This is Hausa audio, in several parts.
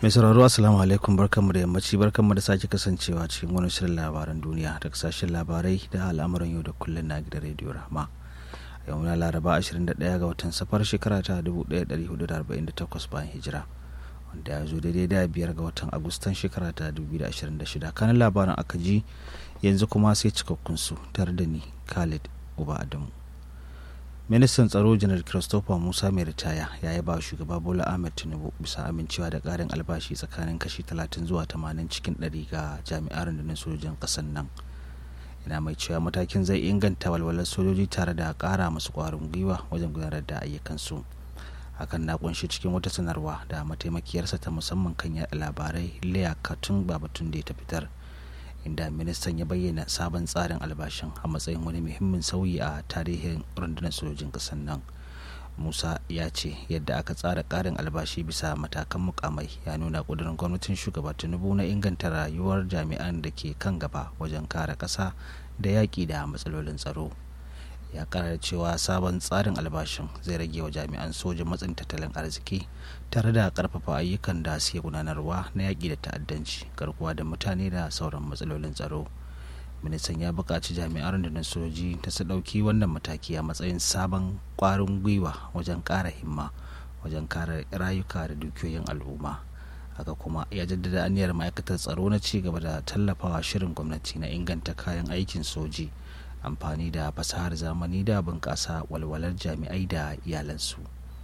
mai sauraro assalamu alaikum barkanmu da yammaci barkanmu da sake kasancewa cikin wani shirin labaran duniya da kasashen labarai da al'amuran yau da kullum na gidan rediyo rahama yau na laraba 21 ga watan safar shekara ta 1448 bayan hijira wanda ya zo daidai da biyar ga watan agustan shekara ta 2026 kanan labaran aka ji yanzu kuma sai cikakkun su tare da ni khalid uba adamu ministan tsaro janar christopher musa mai ritaya ya yi ba shugaba bola ahmed tinubu bisa amincewa da karin albashi tsakanin kashi 30 zuwa 80 cikin 100 ga jami'ar rundunar sojojin kasan nan yana mai cewa matakin zai inganta walwalar sojoji tare da kara masu kwarin gwiwa wajen gudanar da ayyukansu hakan na kunshi cikin wata sanarwa da mataimakiyarsa ta musamman kan yaɗa labarai leah katun babatun da ta fitar inda ministan ya bayyana sabon tsarin albashin a matsayin wani muhimmin sauyi a tarihin rundunar sojojin ƙasar nan musa ya ce yadda aka tsara ƙarin albashi bisa matakan mukamai ya nuna ƙudurin gwamnatin shugaba tinubu na inganta rayuwar jami'an da ke kan gaba wajen kare ƙasa da yaƙi da matsalolin tsaro ya karar cewa sabon tsarin albashin zai rage wa jami'an sojin matsin tattalin arziki tare da karfafa ayyukan da suke gudanarwa na yaƙi da ta'addanci garkuwa da mutane da sauran matsalolin tsaro ministan ya buƙaci jami'an rundunar soji ta su ɗauki wannan mataki a matsayin sabon ƙwarin gwiwa wajen ƙara himma wajen kare rayuka da dukiyoyin al'umma haka kuma ya jaddada aniyar ma'aikatar tsaro na ci gaba da tallafawa shirin gwamnati na inganta kayan aikin soji amfani da fasahar zamani da bunƙasa walwalar jami'ai da iyalansu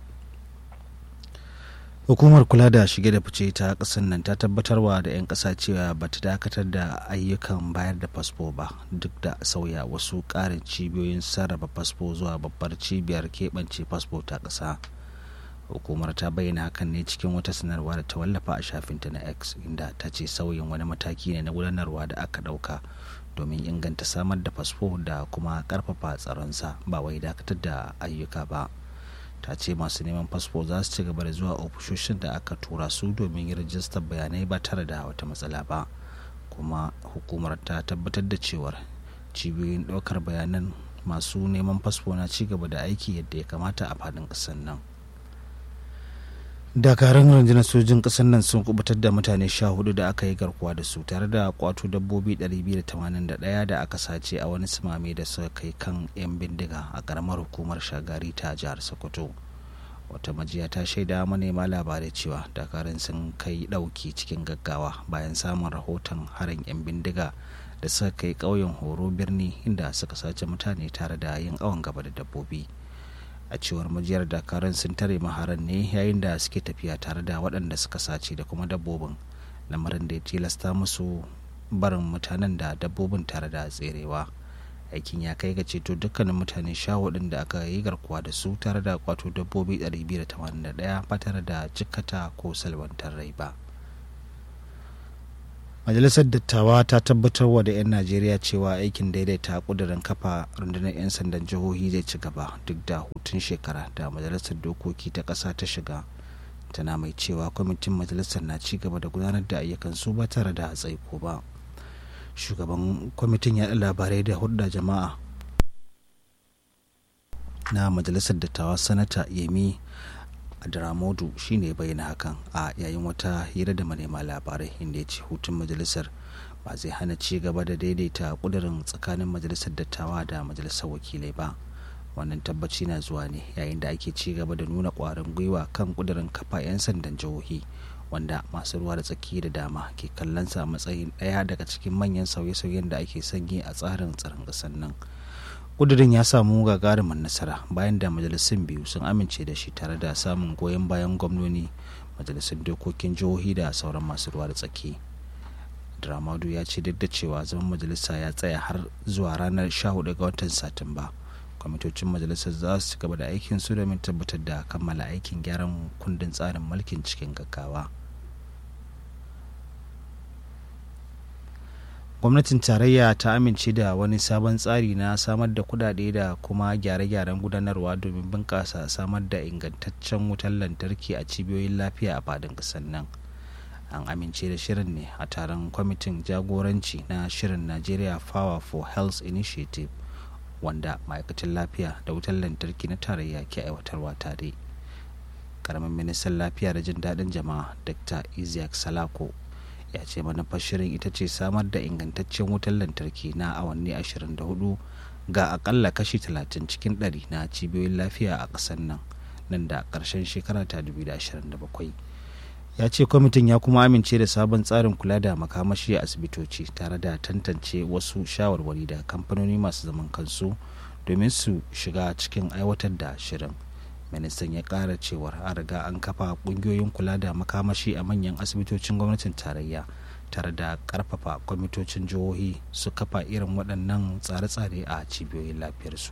hukumar kula da shige da fice ta ƙasar nan ta tabbatarwa da 'yan ƙasa cewa ba ta dakatar da ayyukan bayar da fasfo ba duk da sauya wasu ƙarin cibiyoyin sarrafa fasfo zuwa babbar cibiyar keɓance fasfo ta ƙasa hukumar ta bayyana hakan ne cikin wata sanarwa da ta wallafa a shafinta na x inda ta ce sauyin wani mataki ne na gudanarwa da aka ɗauka domin inganta samar da fasfo da kuma karfafa tsaronsa ba wai dakatar da ayyuka ba ta ce masu neman fasfo za su ci gaba da zuwa ofishoshin da aka tura su domin yin rajistar bayanai ba tare da wata matsala ba kuma hukumar ta tabbatar da cewar cibiyoyin ɗaukar bayanan masu neman fasfo na ci gaba da aiki yadda ya kamata a faɗin ƙasar nan dakarun rundunar sojin ƙasar nan sun kubutar da mutane sha hudu da aka yi garkuwa da su tare da kwato dabbobi 281 da aka sace a wani simame da suka kai kan 'yan bindiga a karamar hukumar shagari ta jihar sokoto wata majiya ta shaida manema labarai cewa dakarun sun kai dauki cikin gaggawa bayan samun rahoton harin 'yan bindiga da suka kai ƙauyen horo birni inda suka sace mutane tare da yin awon gaba da dabbobi a cewar majiyar dakarun sun tare maharan ne yayin da suke tafiya tare da waɗanda suka sace da kuma dabbobin lamarin da ya tilasta musu barin mutanen da dabbobin tare da tserewa aikin ya kai ga ceto dukkanin mutane sha hudun da aka yi garkuwa da su tare da kwato dabbobi 281 ba tare da jikkata ko salwantar rai ba majalisar dattawa ta tabbatar wa da 'yan najeriya cewa aikin daidaita kudirin kafa rundunar 'yan sandan jihohi zai ci gaba duk da hutun shekara da majalisar dokoki ta ƙasa ta shiga tana mai cewa kwamitin majalisar na ci gaba da gudanar da ayyukan su ba tare da tsaiko ba shugaban kwamitin yaɗa labarai da hudda jama'a na majalisar dattawa sanata yemi Adramodu shine bayyana hakan a yayin wata hira da manema labarai inda ya ce hutun majalisar ba zai hana ci gaba da daidaita kudirin tsakanin majalisar dattawa da majalisar wakilai ba wannan tabbaci na zuwa ne yayin da ake ci gaba da nuna kwarin gwiwa kan kudirin kafa 'yan sandan jihohi wanda masu ruwa da tsaki da dama ke kallon sa matsayin ɗaya daga cikin manyan sauye-sauyen da ake sanyi a tsarin tsaron ƙasar nan kudirin ya samu gagarumin nasara bayan da majalisun biyu sun amince da shi tare da samun goyon bayan gwamnoni majalisun dokokin jihohi da sauran masu ruwa da tsaki dramadu ya ce duk da cewa zaman majalisa ya tsaya har zuwa ranar 14 ga watan satumba kwamitocin majalisar za su gaba da aikin su domin tabbatar da kammala aikin gyaran kundin tsarin mulkin cikin gaggawa gwamnatin tarayya ta amince da wani sabon tsari na samar da kudade da kuma gyare-gyaren gudanarwa domin bunƙasa samar da ingantaccen wutar lantarki a cibiyoyin lafiya a fadin ƙasar nan an amince da shirin ne a taron kwamitin jagoranci na shirin nigeria power for health initiative wanda ma'aikatan lafiya da wutar lantarki na tarayya ke aiwatarwa tare karamin ministan lafiya da jin daɗin jama'a dr isaac salako ya ce manufar shirin ita ce samar da ingantaccen wutar lantarki na awanni 24 ga akalla kashi 30 cikin 100 na cibiyoyin lafiya a ƙasar nan nan da ƙarshen shekara ta 2027 ya ce kwamitin ya kuma amince da sabon tsarin kula da makamashi a asibitoci tare da tantance wasu shawarwari da kamfanoni masu zaman kansu domin su shiga cikin aiwatar da shirin ministan ya kara cewar an riga an kafa kungiyoyin kula da makamashi a manyan asibitocin gwamnatin tarayya tare da karfafa kwamitocin jihohi su kafa irin waɗannan tsare-tsare a cibiyoyin lafiyarsu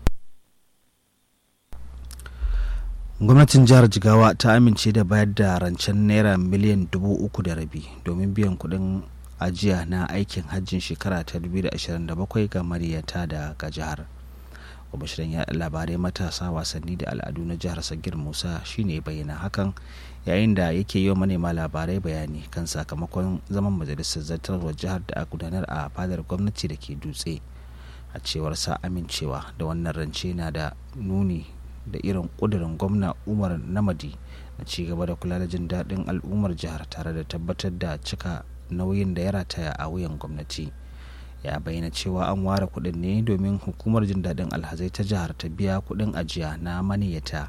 gwamnatin jihar jigawa ta amince da bayar da rancen naira miliyan dubu uku da rabi domin biyan kuɗin ajiya na aikin hajjin shekara ta 2027 ga mariyata daga jihar kwamishinan yaɗa labarai matasa wasanni da al'adu na jihar sagir musa shine bayyana hakan yayin da yake yi wa manema labarai bayani kan sakamakon zaman majalisar zartarwar jihar da a gudanar a fadar gwamnati da ke dutse a cewar sa amincewa da wannan rance na da nuni da irin kudirin gwamna umar namadi na ci gaba da kula da jin daɗin al'ummar jihar tare da tabbatar da cika nauyin da ya rataya a wuyan gwamnati ya bayyana cewa an ware kuɗin ne domin hukumar jin daɗin alhazai ta jihar ta biya kuɗin ajiya na maniyata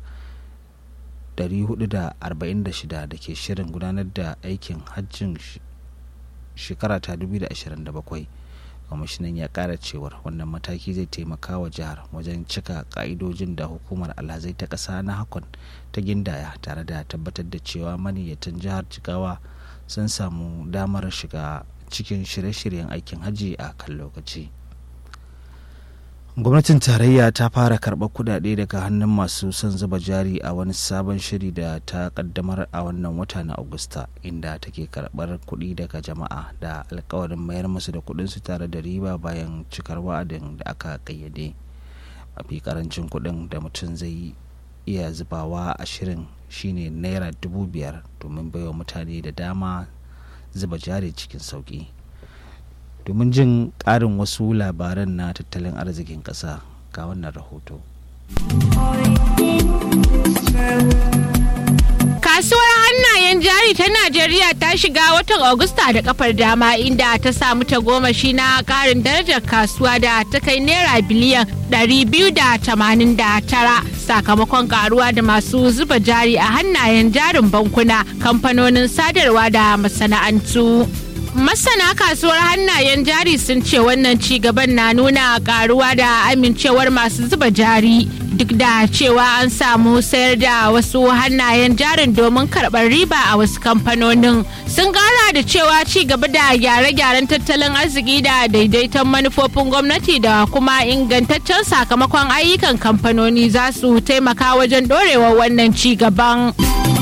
446 da ke shirin gudanar da aikin hajjin shekara ta 2027 kwamishinan ya kara cewar wannan mataki zai taimaka wa jihar wajen cika ka'idojin da hukumar alhazai ta ƙasa na hakon ta gindaya tare da tabbatar da cewa maniyyatan jihar jigawa sun samu damar shiga cikin shirye-shiryen aikin hajji a kan lokaci gwamnatin tarayya ta fara karɓar kudade daga hannun masu son zuba jari a wani sabon shiri da ta kaddamar a wannan wata na agusta inda take karɓar kuɗi daga jama'a da alkawarin mayar musu da kuɗinsu tare da riba bayan cikar wa'adin da aka kayyade mafi karancin kuɗin da mutum zai iya zubawa a shirin shine naira dubu biyar domin baiwa mutane da dama zuba jari cikin sauki domin jin ƙarin wasu labaran na tattalin arzikin ƙasa ga wannan rahoto Kasuwar hannayen jari ta Najeriya ta shiga watan Agusta da kafar dama inda ta samu ta goma shi na karin darajar kasuwa da ta kai naira biliyan 289 sakamakon karuwa da masu zuba jari a hannayen jarin bankuna kamfanonin sadarwa da masana'antu. Masana kasuwar hannayen jari sun ce wannan ci gaban na nuna karuwa da amincewar masu zuba jari duk da cewa an samu sayar da wasu hannayen jarin domin karɓar riba a wasu kamfanonin sun gara da cewa ci gaba da gyare-gyaren tattalin arziki da daidaiton manufofin gwamnati da kuma ingantaccen sakamakon ayyukan kamfanoni za su taimaka wajen ɗorewar wannan ci gaban.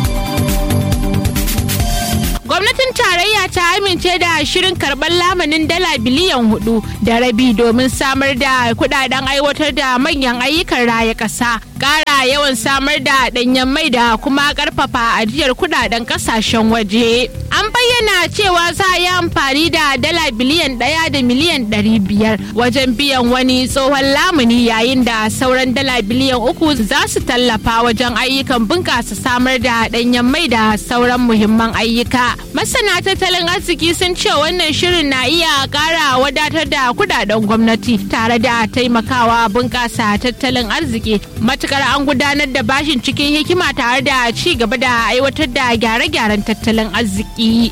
gwamnatin tarayya ta amince da shirin karɓar lamanin dala biliyan hudu da rabi domin samar da kudaden aiwatar da manyan ayyukan raya ƙasa ƙara yawan samar da ɗanyen mai da kuma ƙarfafa ajiyar kudaden ƙasashen waje an bayyana cewa za a yi amfani da dala biliyan ɗaya da miliyan ɗari biyar wajen biyan wani tsohon lamuni yayin da sauran dala biliyan uku za su tallafa wajen ayyukan bunƙasa samar da ɗanyen mai da sauran muhimman ayyuka masana tattalin arziki sun ce wannan shirin na iya ƙara wadatar da kudaden gwamnati tare da taimakawa bunƙasa tattalin arziki matukar an gudanar da bashin cikin hikima tare da ci gaba da aiwatar da gyare-gyaren tattalin arziki.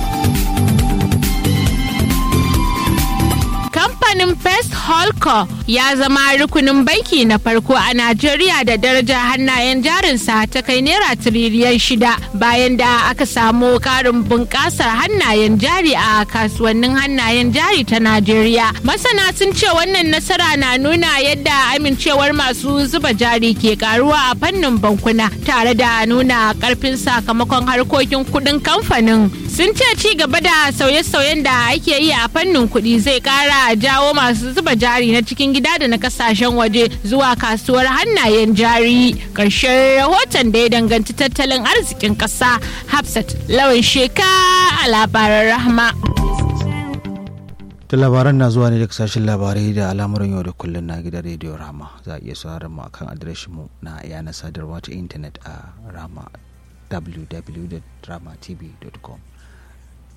kamfanin First Holco ya zama rukunin banki na farko a Najeriya da darajar hannayen jarinsa ta kai naira tiriliyan shida bayan da aka samu karin bunƙasar hannayen jari a kasuwannin hannayen jari ta Najeriya. Masana sun ce wannan nasara na nuna yadda amincewar masu zuba jari ke karuwa a fannin bankuna tare da nuna karfin sakamakon harkokin kudin kamfanin. Sun ce ci gaba da sauye-sauyen da ake yi a fannin kuɗi zai ƙara jawo masu zuba jari na cikin gida da na kasashen waje zuwa kasuwar hannayen jari ƙarshen rahoton da ya danganci tattalin arzikin ƙasa hafsat lawan sheka a labaran rahama da labaran na zuwa ne daga sashen labarai da al'amuran yau da kullum na gidan rediyo rama za a iya sauraron mu akan adireshin mu na yanar sadarwa ta intanet a rama www.dramatv.com